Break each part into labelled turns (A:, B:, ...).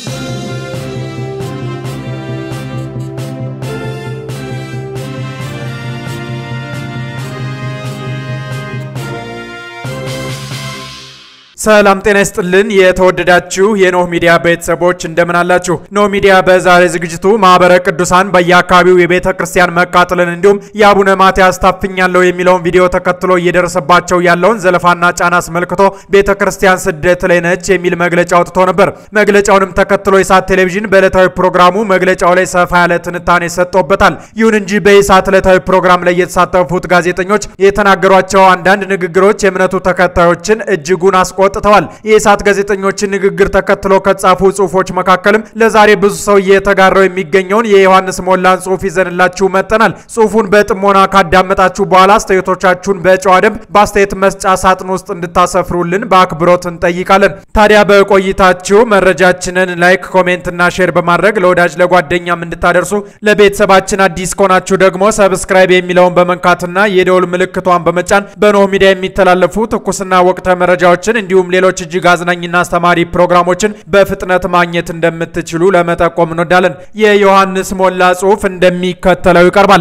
A: ሰላም ጤና ይስጥልን። የተወደዳችሁ የኖህ ሚዲያ ቤተሰቦች እንደምን አላችሁ? ኖህ ሚዲያ በዛሬ ዝግጅቱ ማህበረ ቅዱሳን በየአካባቢው የቤተ ክርስቲያን መቃጠልን እንዲሁም የአቡነ ማትያስ ታፍኛለሁ የሚለውን ቪዲዮ ተከትሎ እየደረሰባቸው ያለውን ዘለፋና ጫና አስመልክቶ ቤተ ክርስቲያን ስደት ላይ ነች የሚል መግለጫ አውጥቶ ነበር። መግለጫውንም ተከትሎ የኢሳት ቴሌቪዥን በዕለታዊ ፕሮግራሙ መግለጫው ላይ ሰፋ ያለ ትንታኔ ሰጥቶበታል። ይሁን እንጂ በኢሳት ዕለታዊ ፕሮግራም ላይ የተሳተፉት ጋዜጠኞች የተናገሯቸው አንዳንድ ንግግሮች የእምነቱ ተከታዮችን እጅጉን አስቆ ወጥተዋል። የኢሳት ጋዜጠኞችን ንግግር ተከትሎ ከጻፉ ጽሁፎች መካከልም ለዛሬ ብዙ ሰው እየተጋራው የሚገኘውን የዮሐንስ ሞላን ጽሁፍ ይዘንላችሁ መጠናል። ጽሁፉን በጥሞና ካዳመጣችሁ በኋላ አስተያየቶቻችሁን በጨዋ ደንብ በአስተያየት መስጫ ሳጥን ውስጥ እንድታሰፍሩልን በአክብሮት እንጠይቃለን። ታዲያ በቆይታችሁ መረጃችንን ላይክ፣ ኮሜንት እና ሼር በማድረግ ለወዳጅ ለጓደኛም እንድታደርሱ ለቤተሰባችን አዲስ ከሆናችሁ ደግሞ ሰብስክራይብ የሚለውን በመንካትና የደውል ምልክቷን በመጫን በኖህ ሚዲያ የሚተላለፉ ትኩስና ወቅታዊ መረጃዎችን እንዲሁም ሌሎች እጅግ አዝናኝና አስተማሪ ፕሮግራሞችን በፍጥነት ማግኘት እንደምትችሉ ለመጠቆም እንወዳለን። የዮሐንስ ሞላ ጽሁፍ እንደሚከተለው ይቀርባል።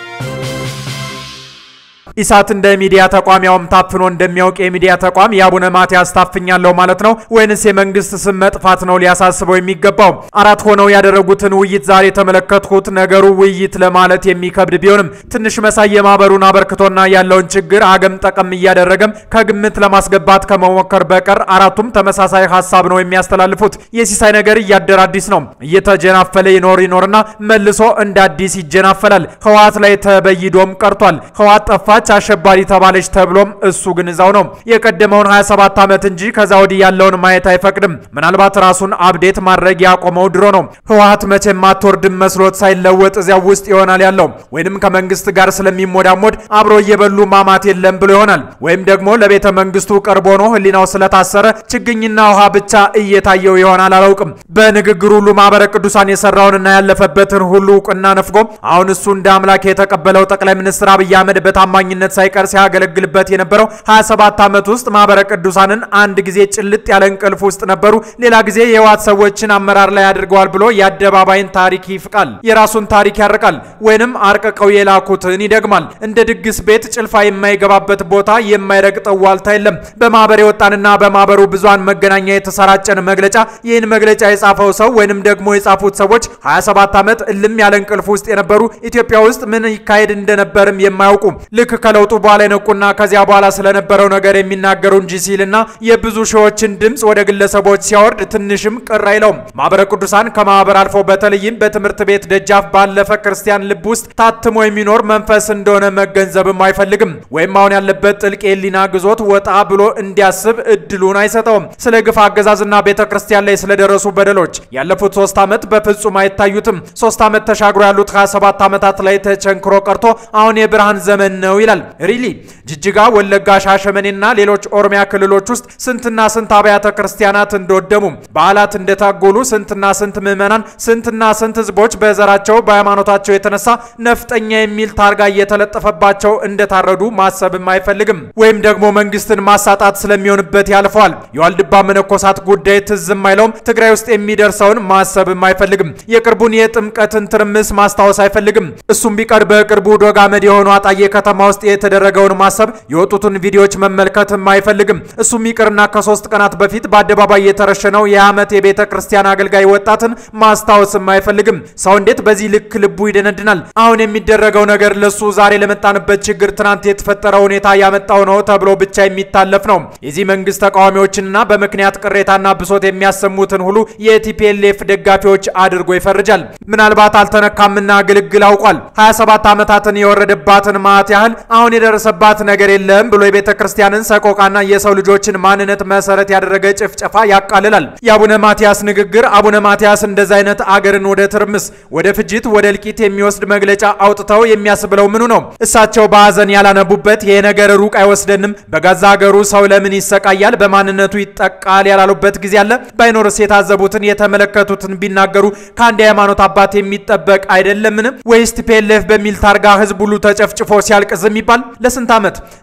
A: ኢሳት እንደ ሚዲያ ተቋም ያውም ታፍኖ እንደሚያውቅ የሚዲያ ተቋም የአቡነ ማትያስ ታፍኛለሁ ማለት ነው ወይንስ የመንግስት ስም መጥፋት ነው ሊያሳስበው የሚገባው? አራት ሆነው ያደረጉትን ውይይት ዛሬ የተመለከትኩት ነገሩ ውይይት ለማለት የሚከብድ ቢሆንም ትንሽ መሳይ የማህበሩን አበርክቶና ያለውን ችግር አገም ጠቀም እያደረገም ከግምት ለማስገባት ከመሞከር በቀር አራቱም ተመሳሳይ ሀሳብ ነው የሚያስተላልፉት። የሲሳይ ነገር እያደር አዲስ ነው። እየተጀናፈለ ይኖር ይኖርና መልሶ እንደ አዲስ ይጀናፈላል። ህወሓት ላይ ተበይዶም ቀርቷል። ህወሓት ጠፋች አሸባሪ ተባለች ተብሎም እሱ ግን እዛው ነው። የቀደመውን 27 ዓመት እንጂ ከዛ ወዲህ ያለውን ማየት አይፈቅድም። ምናልባት ራሱን አብዴት ማድረግ ያቆመው ድሮ ነው። ህወሓት መቼም አትወርድም መስሎት ሳይለወጥ እዚያው ውስጥ ይሆናል ያለው። ወይንም ከመንግስት ጋር ስለሚሞዳሞድ አብሮ እየበሉ ማማት የለም ብሎ ይሆናል። ወይም ደግሞ ለቤተ መንግስቱ ቀርቦ ነው ህሊናው ስለታሰረ ችግኝና ውሃ ብቻ እየታየው ይሆናል። አላውቅም። በንግግሩ ሁሉ ማህበረ ቅዱሳን የሰራውንና ያለፈበትን ሁሉ እውቅና ነፍጎ አሁን እሱ እንደ አምላክ የተቀበለው ጠቅላይ ሚኒስትር አብይ አህመድ በታማኝ ነት ሳይቀር ሲያገለግልበት የነበረው 27 ዓመት ውስጥ ማህበረ ቅዱሳንን አንድ ጊዜ ጭልጥ ያለ እንቅልፍ ውስጥ ነበሩ፣ ሌላ ጊዜ የህወሓት ሰዎችን አመራር ላይ አድርገዋል ብሎ የአደባባይን ታሪክ ይፍቃል፣ የራሱን ታሪክ ያርቃል፣ ወይንም አርቅቀው የላኩትን ይደግማል። እንደ ድግስ ቤት ጭልፋ የማይገባበት ቦታ የማይረግጠው ዋልታ የለም። በማህበር የወጣንና በማህበሩ ብዙሃን መገናኛ የተሰራጨን መግለጫ ይህን መግለጫ የጻፈው ሰው ወይንም ደግሞ የጻፉት ሰዎች 27 ዓመት እልም ያለ እንቅልፍ ውስጥ የነበሩ ኢትዮጵያ ውስጥ ምን ይካሄድ እንደነበርም የማያውቁ ልክ ከለውጡ በኋላ የነቁና ከዚያ በኋላ ስለነበረው ነገር የሚናገሩ እንጂ ሲልና የብዙ ሺዎችን ድምፅ ወደ ግለሰቦች ሲያወርድ ትንሽም ቅር አይለውም። ማህበረ ቅዱሳን ከማህበር አልፎ በተለይም በትምህርት ቤት ደጃፍ ባለፈ ክርስቲያን ልብ ውስጥ ታትሞ የሚኖር መንፈስ እንደሆነ መገንዘብም አይፈልግም። ወይም አሁን ያለበት ጥልቅ የህሊና ግዞት ወጣ ብሎ እንዲያስብ እድሉን አይሰጠውም። ስለ ግፍ አገዛዝና ቤተ ክርስቲያን ላይ ስለደረሱ በደሎች ያለፉት ሶስት ዓመት በፍጹም አይታዩትም። ሶስት ዓመት ተሻግሮ ያሉት 27 ዓመታት ላይ ተቸንክሮ ቀርቶ አሁን የብርሃን ዘመን ነው ይላል። ሪሊ ጅጅጋ፣ ወለጋ፣ ሻሸመኔና ሌሎች ኦሮሚያ ክልሎች ውስጥ ስንትና ስንት አብያተ ክርስቲያናት እንደወደሙ፣ በዓላት እንደታጎሉ፣ ስንትና ስንት ምዕመናን፣ ስንትና ስንት ህዝቦች በዘራቸው በሃይማኖታቸው የተነሳ ነፍጠኛ የሚል ታርጋ እየተለጠፈባቸው እንደታረዱ ማሰብም አይፈልግም። ወይም ደግሞ መንግስትን ማሳጣት ስለሚሆንበት ያልፈዋል። የዋልድባ መነኮሳት ጉዳይ ትዝም አይለውም። ትግራይ ውስጥ የሚደርሰውን ማሰብም አይፈልግም። የቅርቡን የጥምቀትን ትርምስ ማስታወስ አይፈልግም። እሱም ቢቀር በቅርቡ ዶግ አመድ የሆኑ አጣዬ ከተማ ውስጥ የተደረገውን ማሰብ የወጡትን ቪዲዮዎች መመልከትም አይፈልግም። እሱም ይቅርና ከሶስት ቀናት በፊት በአደባባይ የተረሸነው የዓመት የቤተ ክርስቲያን አገልጋይ ወጣትን ማስታወስም አይፈልግም። ሰው እንዴት በዚህ ልክ ልቡ ይደነድናል? አሁን የሚደረገው ነገር ለሱ ዛሬ ለመጣንበት ችግር ትናንት የተፈጠረው ሁኔታ ያመጣው ነው ተብሎ ብቻ የሚታለፍ ነው። የዚህ መንግስት ተቃዋሚዎችንና በምክንያት ቅሬታና ብሶት የሚያሰሙትን ሁሉ የቲፒኤልኤፍ ደጋፊዎች አድርጎ ይፈርጃል። ምናልባት አልተነካምና ግልግል አውቋል። 27 ዓመታትን የወረደባትን ማት ያህል አሁን የደረሰባት ነገር የለም ብሎ የቤተ ክርስቲያንን ሰቆቃና የሰው ልጆችን ማንነት መሰረት ያደረገ ጭፍጨፋ ያቃልላል። የአቡነ ማትያስ ንግግር አቡነ ማትያስ እንደዚ አይነት አገርን ወደ ትርምስ፣ ወደ ፍጅት፣ ወደ እልቂት የሚወስድ መግለጫ አውጥተው የሚያስብለው ምኑ ነው? እሳቸው በሀዘን ያላነቡበት ይሄ ነገር ሩቅ አይወስደንም፣ በገዛ ሀገሩ ሰው ለምን ይሰቃያል፣ በማንነቱ ይጠቃል ያላሉበት ጊዜ አለ። ባይኖርስ የታዘቡትን የተመለከቱትን ቢናገሩ ከአንድ የሃይማኖት አባት የሚጠበቅ አይደለምን? ወይስ ቲፒኤልኤፍ በሚል ታርጋ ህዝብ ሁሉ ተጨፍጭፎ ሲያልቅ ዝም ይባል? ለስንት ዓመት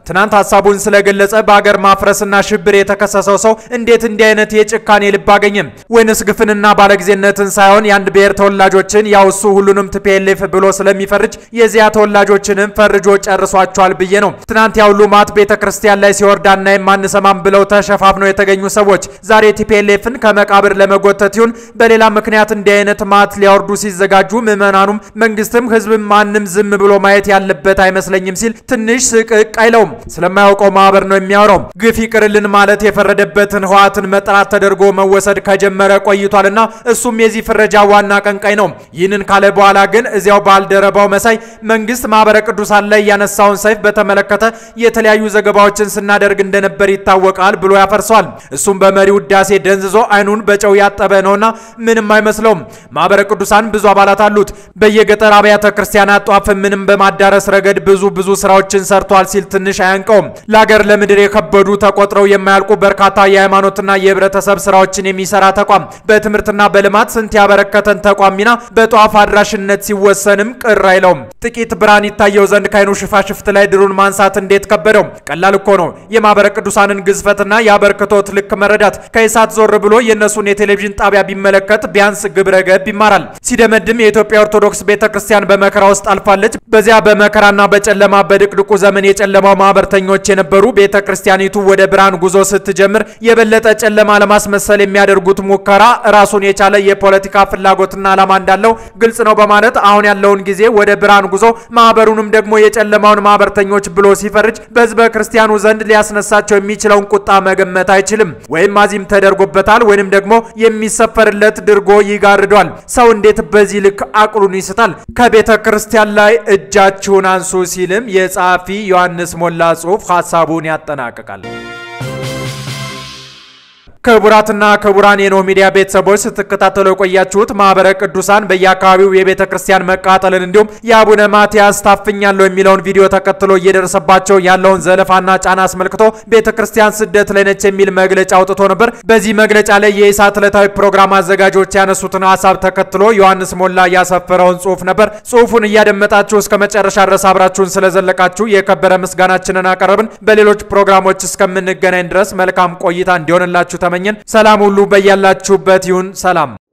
A: ትናንት ሀሳቡን ስለገለጸ በሀገር ማፍረስና ሽብር የተከሰሰው ሰው እንዴት እንዲህ አይነት የጭካኔ ልብ አገኘም? ወይንስ ግፍንና ባለጊዜነትን ሳይሆን የአንድ ብሔር ተወላጆችን ያው እሱ ሁሉንም ቲፒኤልኤፍ ብሎ ስለሚፈርጅ የዚያ ተወላጆችንም ፈርጆ ጨርሷቸዋል ብዬ ነው። ትናንት ያው ሉማት ቤተ ክርስቲያን ላይ ሲወርድ አናይም አንሰማም ብለው ተሸፋፍነው የተገኙ ሰዎች ዛሬ ቲፒኤልኤፍን ከመቃብር ለመጎተት ይሁን በሌላ ምክንያት እንዲህ አይነት ማት ሊያወርዱ ሲዘጋጁ ምዕመናኑም መንግስትም ህዝብም ማንም ዝም ብሎ ማየት ያለበት አይመስለኝም ሲል ትንሽ ስቅቅ አይለውም። ስለማያውቀው ማህበር ነው የሚያወራው። ግፍ ይቅርልን ማለት የፈረደበትን ህወሓትን መጥራት ተደርጎ መወሰድ ከጀመረ ቆይቷልና እሱም የዚህ ፍረጃ ዋና ቀንቃይ ነው። ይህንን ካለ በኋላ ግን እዚያው ባልደረባው መሳይ መንግስት ማህበረ ቅዱሳን ላይ ያነሳውን ሰይፍ በተመለከተ የተለያዩ ዘገባዎችን ስናደርግ እንደነበር ይታወቃል ብሎ ያፈርሰዋል። እሱም በመሪ ውዳሴ ደንዝዞ አይኑን በጨው ያጠበ ነውና ምንም አይመስለውም። ማህበረ ቅዱሳን ብዙ አባላት አሉት። በየገጠር አብያተ ክርስቲያናት ጧፍ ምንም በማዳረስ ረገድ ብዙ ብዙ ስራዎችን ሰርቷል ሲል ትንሽ አያንቀውም። ለሀገር ለምድር የከበዱ ተቆጥረው የማያልቁ በርካታ የሃይማኖትና የህብረተሰብ ስራዎችን የሚሰራ ተቋም በትምህርትና በልማት ስንት ያበረከተን ተቋም ሚና በጧፍ አድራሽነት ሲወሰንም ቅር አይለውም። ጥቂት ብርሃን ይታየው ዘንድ ከአይኑ ሽፋሽፍት ላይ ድሩን ማንሳት እንዴት ከበደው? ቀላል እኮ ነው። የማህበረ ቅዱሳንን ግዝፈትና የአበርክቶት ልክ መረዳት ከኢሳት ዞር ብሎ የእነሱን የቴሌቪዥን ጣቢያ ቢመለከት ቢያንስ ግብረ ገብ ይማራል። ሲደመድም የኢትዮጵያ ኦርቶዶክስ ቤተ ክርስቲያን በመከራ ውስጥ አልፋለች። በዚያ በመከራና በጨለማ በድቅድቁ ዘመን የጨለማው ማህበርተኞች የነበሩ ቤተ ክርስቲያኒቱ ወደ ብርሃን ጉዞ ስትጀምር የበለጠ ጨለማ ለማስመሰል የሚያደርጉት ሙከራ ራሱን የቻለ የፖለቲካ ፍላጎትና ዓላማ እንዳለው ግልጽ ነው በማለት አሁን ያለውን ጊዜ ወደ ብርሃን ጉዞ ማህበሩንም ደግሞ የጨለማውን ማህበርተኞች ብሎ ሲፈርጅ በህዝበ ክርስቲያኑ ዘንድ ሊያስነሳቸው የሚችለውን ቁጣ መገመት አይችልም። ወይም አዚም ተደርጎበታል ወይንም ደግሞ የሚሰፈርለት ድርጎ ይጋርዷል። ሰው እንዴት በዚህ ልክ አቅሉን ይስታል? ከቤተ ክርስቲያን ላይ እጃችሁን አንሱ ሲልም የጸሐፊ ዮሐንስ ሞላ ጽሑፍ ሀሳቡን ያጠናቅቃል። ክቡራትና ክቡራን የኖህ ሚዲያ ቤተሰቦች ስትከታተሉ የቆያችሁት ማህበረ ቅዱሳን በየአካባቢው የቤተ ክርስቲያን መቃጠልን እንዲሁም የአቡነ ማትያስ ታፍኛለሁ የሚለውን ቪዲዮ ተከትሎ እየደረሰባቸው ያለውን ዘለፋና ጫና አስመልክቶ ቤተ ክርስቲያን ስደት ላይ ነች የሚል መግለጫ አውጥቶ ነበር። በዚህ መግለጫ ላይ የኢሳት ዕለታዊ ፕሮግራም አዘጋጆች ያነሱትን ሀሳብ ተከትሎ ዮሐንስ ሞላ ያሰፈረውን ጽሑፍ ነበር። ጽሑፉን እያደመጣችሁ እስከ መጨረሻ ድረስ አብራችሁን ስለዘለቃችሁ የከበረ ምስጋናችንን አቀረብን። በሌሎች ፕሮግራሞች እስከምንገናኝ ድረስ መልካም ቆይታ እንዲሆንላችሁ ተመኘን። ሰላም ሁሉ በያላችሁበት ይሁን። ሰላም